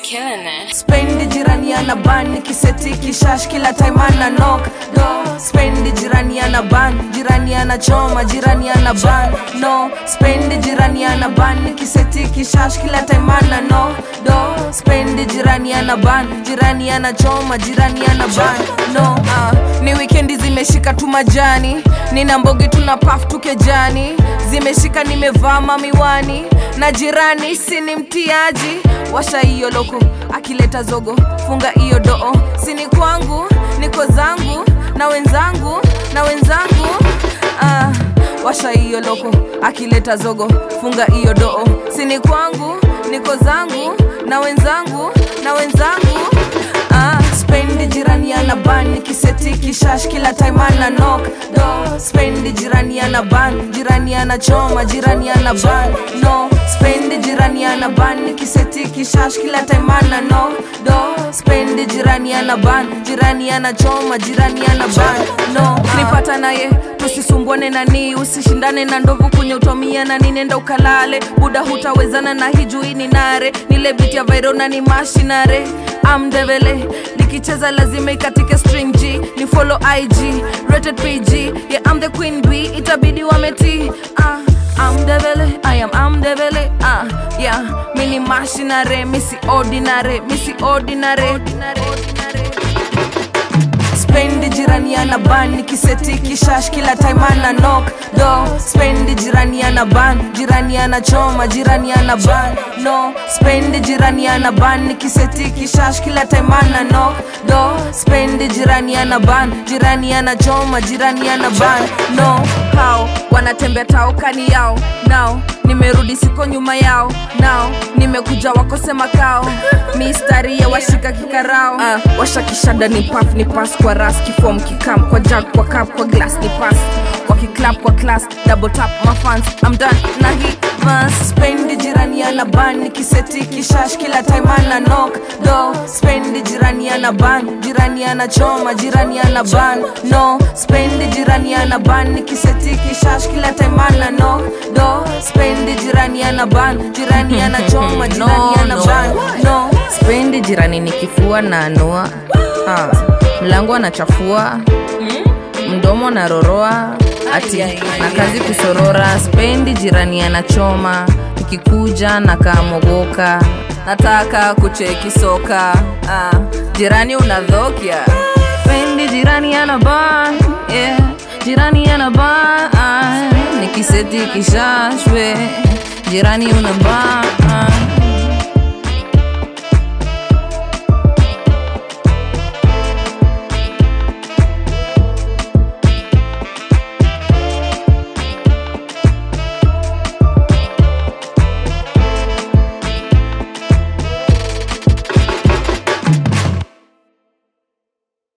killing it. spendi jirani ana ban nikiseti kishash kila time ana knock do spendi jirani ana ban jirani ana choma jirani ana ban no spendi jirani ana ban nikiseti kishash kila time ana knock do spendi jirani ana ban jirani ana choma jirani ana ban no uh, ni wikendi zimeshika tu majani nina mbogi tuna paf tukejani zimeshika nimevaa mamiwani na jirani sini mtiaji washa hiyo loko akileta zogo funga hiyo doo sini kwangu niko zangu na wenzangu na wenzangu ah, washa hiyo loko akileta zogo funga hiyo doo sini kwangu niko zangu na wenzangu na wenzangu ah, spendi jirani ana ban nikiseti kishash kila time ana knock do spendi jirani ana ban jirani ana choma jirani ana ban no spendi jirani ana ban nikiseti kishash kila time ana knock do spendi jirani ana ban jirani ana choma jirani ana ban no nipata naye tusisumbuane nani usishindane na ndovu kwenye utomia na ninenda ukalale buda hutawezana na hijui ni nare nile biti ya vairona ni mashinare amdevele nikicheza lazima ikatike string g ni follow ig rated pg yeah, I'm the queen b itabidi wameti ah, amdevele i am amdevele ah, yeah, mini mashinare misi ordinary misi ordinary, ordinary. spendi jirani ana ban nikiseti kishash kila time ana knock do spendi jirani ana ban jirani ana choma jirani ana ban no spendi jirani ana ban nikiseti kishash kila time ana knock do spendi jirani ana ban jirani ana choma jirani ana ban no hao wanatembea taokani yao nao nimerudi siko nyuma yao nao nimekuja wakose makao mistari ya washika kikarao uh, washakishada ni paf ni pas kwa ras kifom kikam kwa jag kwa kap kwa glass ni pas kwa kiklap kwa class double tap mafans I'm done na hii vas spendi jirani ana ban nikiseti kishash kila time ana knock do spendi jirani ana ban jirani ana choma jirani ana ban no spendi jirani ana ban nikiseti kishash kila time ana knock do spendi jirani ana ban jirani ana choma jirani ana ban no spendi jirani nikifua na anua ha, mlango anachafua mdomo anaroroa ati na kazi kusorora spendi jirani anachoma ikikuja na kaamogoka nataka kucheki soka ah, jirani unadhokia spendi jirani anaban yeah. jirani anaban ah, nikiseti kishashwe jirani unaban